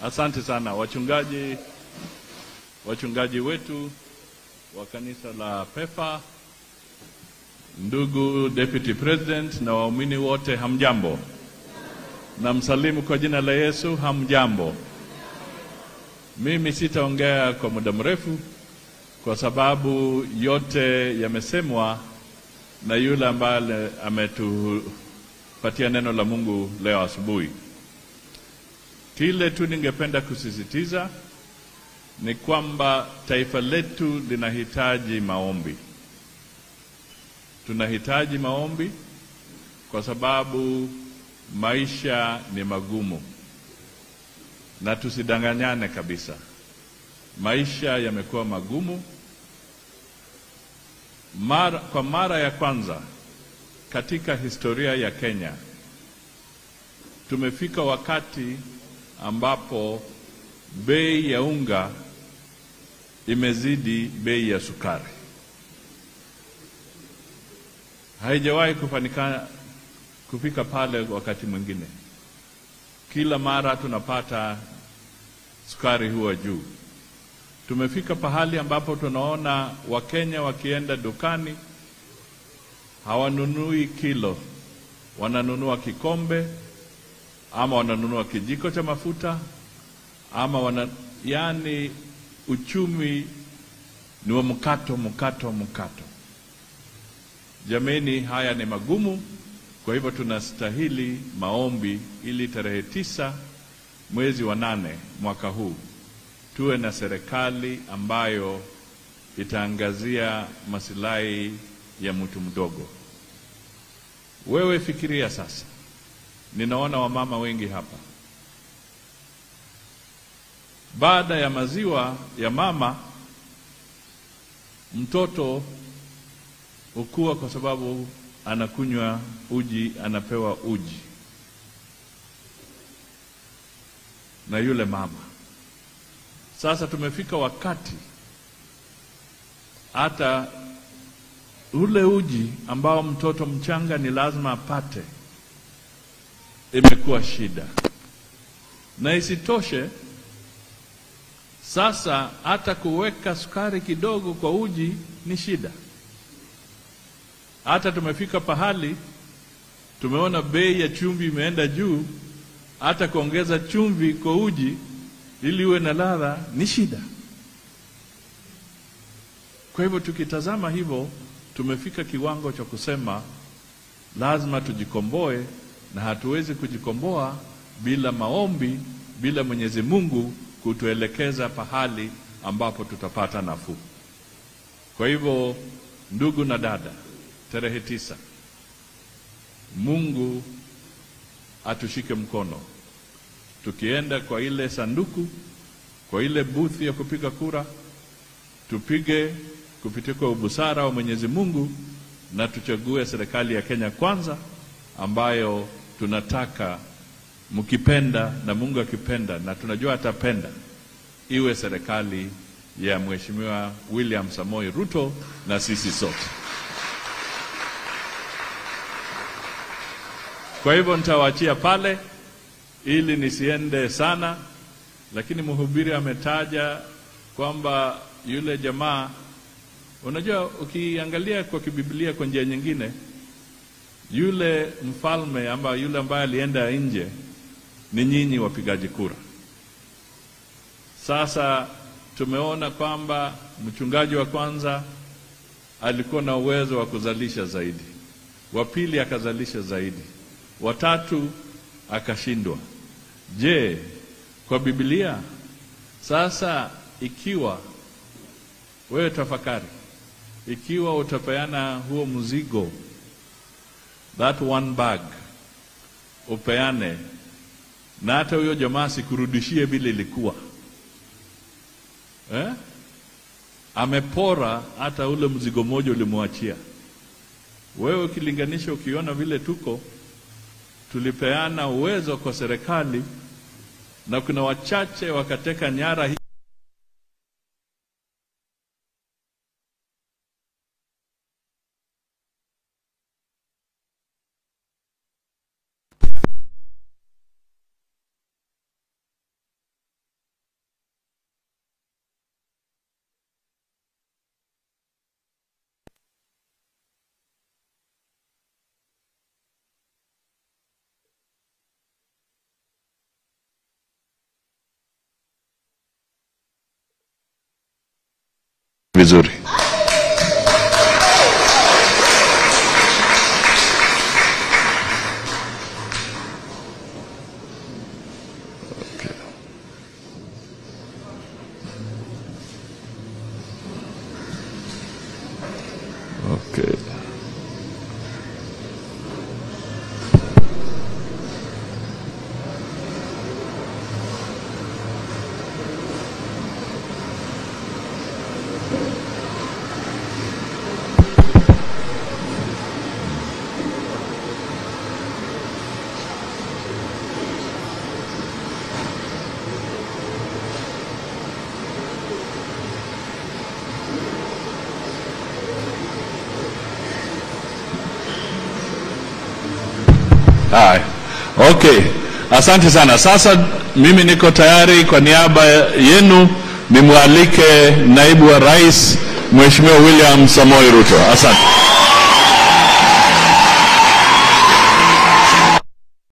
Asante sana wachungaji, wachungaji wetu wa kanisa la PEFA, ndugu deputy president na waumini wote, hamjambo? Na msalimu kwa jina la Yesu, hamjambo? Mimi sitaongea kwa muda mrefu kwa sababu yote yamesemwa na yule ambaye ametupatia neno la Mungu leo asubuhi. Kile tu ningependa kusisitiza ni kwamba taifa letu linahitaji maombi. Tunahitaji maombi kwa sababu maisha ni magumu, na tusidanganyane kabisa, maisha yamekuwa magumu. Mara, kwa mara ya kwanza katika historia ya Kenya tumefika wakati ambapo bei ya unga imezidi bei ya sukari. Haijawahi kufanikana kufika pale wakati mwingine. Kila mara tunapata sukari huwa juu. Tumefika pahali ambapo tunaona Wakenya wakienda dukani hawanunui kilo, wananunua kikombe ama wananunua kijiko cha mafuta ama wana, yani uchumi ni wa mkato mkato mkato. Jameni, haya ni magumu. Kwa hivyo tunastahili maombi ili tarehe tisa mwezi wa nane mwaka huu tuwe na serikali ambayo itaangazia masilahi ya mtu mdogo. Wewe fikiria sasa, ninaona wamama wengi hapa, baada ya maziwa ya mama mtoto hukua kwa sababu anakunywa uji, anapewa uji na yule mama. Sasa tumefika wakati hata ule uji ambao mtoto mchanga ni lazima apate imekuwa shida, na isitoshe sasa hata kuweka sukari kidogo kwa uji ni shida. Hata tumefika pahali tumeona bei ya chumvi imeenda juu, hata kuongeza chumvi kwa uji ili uwe na ladha ni shida. Kwa hivyo tukitazama hivyo, tumefika kiwango cha kusema lazima tujikomboe, na hatuwezi kujikomboa bila maombi, bila Mwenyezi Mungu kutuelekeza pahali ambapo tutapata nafuu. Kwa hivyo, ndugu na dada, tarehe tisa, Mungu atushike mkono tukienda kwa ile sanduku, kwa ile buthi ya kupiga kura, tupige kupitia kwa ubusara wa Mwenyezi Mungu na tuchague serikali ya Kenya kwanza, ambayo tunataka mkipenda na Mungu akipenda, na tunajua atapenda, iwe serikali ya Mheshimiwa William Samoei Ruto na sisi sote. Kwa hivyo nitawaachia pale ili nisiende sana, lakini mhubiri ametaja kwamba yule jamaa, unajua, ukiangalia kwa kibiblia kwa njia nyingine, yule mfalme ama yule ambaye alienda nje ni nyinyi wapigaji kura. Sasa tumeona kwamba mchungaji wa kwanza alikuwa na uwezo wa kuzalisha zaidi, wa pili akazalisha zaidi, watatu akashindwa. Je, kwa Biblia sasa, ikiwa wewe tafakari, ikiwa utapeana huo mzigo, that one bag upeane, na hata huyo jamaa sikurudishie vile ilikuwa eh? Amepora hata ule mzigo mmoja ulimwachia wewe, ukilinganisha, ukiona vile tuko tulipeana uwezo kwa serikali na kuna wachache wakateka nyara hii. vizuri. Okay. Haya, okay, asante sana. Sasa mimi niko tayari kwa niaba yenu nimwalike naibu wa rais Mheshimiwa William Samoei Ruto. Asante.